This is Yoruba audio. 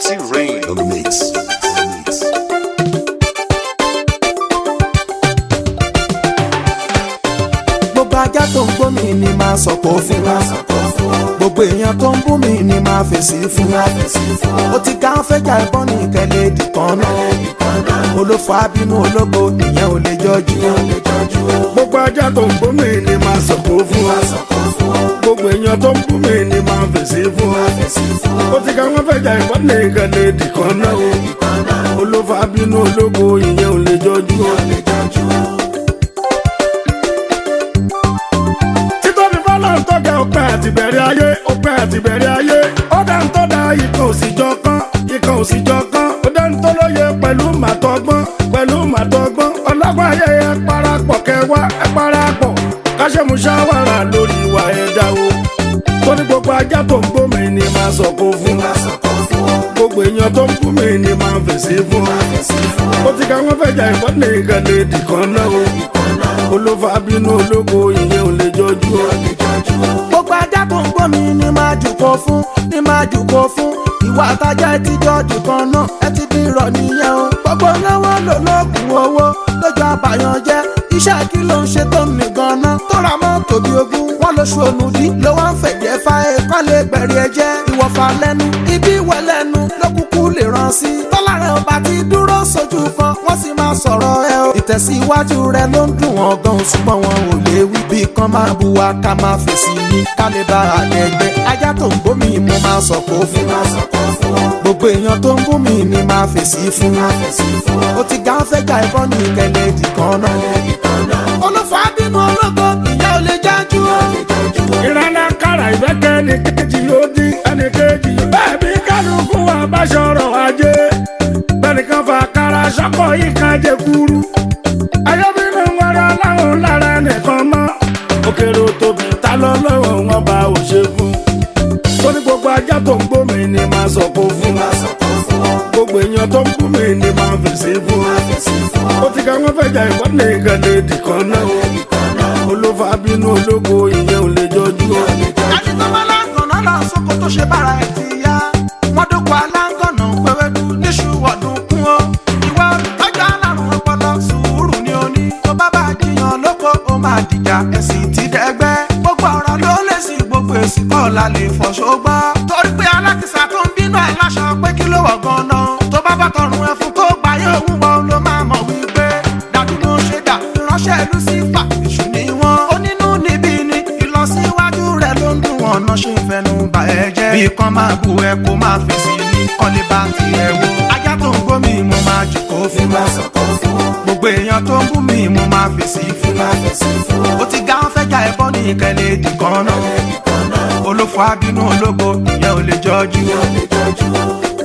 T-Rain on the mix. On the mix. gbogbo ajá tó ń gbó mi ni máa sọ̀kò fún wa gbogbo èèyàn tó ń bú mi ni máa fèsì fún wa ó ti ká ń fẹ́jà ẹ̀bọ́n ní ìkẹlẹ̀ dìkan náà olófò abínú ológo ìyẹn ò lè jọjú gbogbo ajá tó ń bú mi ni máa sọ̀kò fún wa gbogbo èèyàn tó ń bú mi ni máa fèsì fún wa ó ti ká wọn fẹjà ìbọn ní ìkànnì ìdìkan náà o olófò abínú ológo ìyẹn ò lè jọjú o. títóbi fọlọ́ ń tọ́jà ọpẹ́ àti bẹ̀rẹ̀ ayé ọpẹ́ àti bẹ̀rẹ̀ ayé ó dá ń tọ́da ikọ̀ òsìjọ kan ikọ̀ òsìjọ kan ó dá ń tọ́lóye pẹ̀lú màtọ́gbọ́n pẹ̀lú màtọ́gbọ́n ọlọ́gbọ́n ayé ẹ parapọ̀ kẹwàá ẹ parapọ̀ káṣẹ́muṣáwàrà lórí ìwà ẹ̀dá o torí gbogbo ajá tó ń gbómi ni máa sọ̀kò fún gbogbo èèyàn tó ń bú mi ni máa fèsì fún ó ti ká wọn fẹjà ìbọn ní ìkànnì ìdìkan náà o olófà bínú ológo ìyẹn ò lè jọjú o. gbogbo ajá tó ń gbó mi ni máa jùkọ fún ni máa jùkọ fún ìwà àtajà ẹ ti jọ jùkan náà ẹ ti di irọ́ nìyẹn o gbogbo náwó lò lóògùn owó lójú àbàyàn jẹ iṣẹ́ kí ló ń ṣe tó ń mì gan-an tó ra mọ́tò bí ogún wọn lóṣù ònùdí ló wá ń fẹ̀jẹ̀ fa ẹ̀kọ́ lè gbẹ̀rì ẹ̀jẹ̀ ìwọ̀fà lẹ́nu ibi ìwẹ̀ lẹ́nu ló kúkú lè ràn sí tọ́lá rẹ̀ ọba ti dúró sójú kan wọ́n sì máa sọ̀rọ̀ ẹ o ìtẹ̀síwájú rẹ ló ń dùn wọn gan ṣùgbọ́n wọn ò lè wí bí kan máa bu wa ká máa fèsì ní ká lè bá a lẹ́gbẹ́ ajá tó ń bómi mo máa sọ̀kò fún gbogbo èèyàn tó ń bú mi ni máa fèsì fún ó ti gá fẹ́jà ẹ̀bọ́n ní ìkẹlẹ̀ ìdìkan náà olùfà bínú ológo ìyá ò lè jájú o. ìrànlá kára ìfẹ́kẹ́ ẹnì kejì ló di ẹnì kejì bẹ́ẹ̀ bí kálukú àbáṣọrọ̀ ajé bẹ́ẹ̀nìkan fa kára sọ́kọ̀ yìí kan jẹ kúrú ayọ́bínú wọra láwọn lára nìkan mọ́ òkèrè tóbi ta lọ lọ́wọ́ wọn bá ò ṣe fún torí gbogbo ajá tó ń gbó mi ni máa sọ̀kò fún gbogbo èèyàn tó ń bú mi ni máa fèsì fún ó ti ká wọn fẹjà ìbọn ní ìkànnì ìdìkan náà o olófà bínú ológo ìyẹn ò lè jọjú o. ẹni tó bá láǹgànà lọ sóko tó ṣe bára ẹ ti yá wọn dúpọ̀ aláǹgànà pẹ̀wẹ́dú níṣu ọdún kún ó ìwà olùtọ́jú alárùn ọpọlọ sùúrù ni ó ní tó bá bá jiyàn lóko ó máa dìjà ẹ̀sìn ti dẹ́gbẹ́ gbogbo ọ̀rọ̀ ló lè sí gbogbo èsì kọ́ la lè fọ̀ ṣógbọ́ torí pé alákìsà tó ń bínú aláṣọ pé kí ló wọ̀ gan-an tó bá bá tọrùn ẹfun tó gbà yóò wú wọn ló máa mọ̀ wípé dàdú ló ṣe dà ìránṣẹ́ lucifer èṣù ni wọ́n onínú níbí ni ìlọsíwájú rẹ̀ ló ń dùn wọn náà ṣe ń fẹnu bà ẹ jẹ́ bí kan máa bu ẹ kó máa fèsì ní kọ́lé bá ti ẹ wo ajá tó ń gbómi mo máa jùkó fún gbogbo èèyàn tó ń bú mi mo máa fèsì fún ó ti gá ń fẹ́jà ẹbọ ní ìkẹlẹ̀ èdè kan náà olófò abínú ológo ìyẹn ò lè jọjú.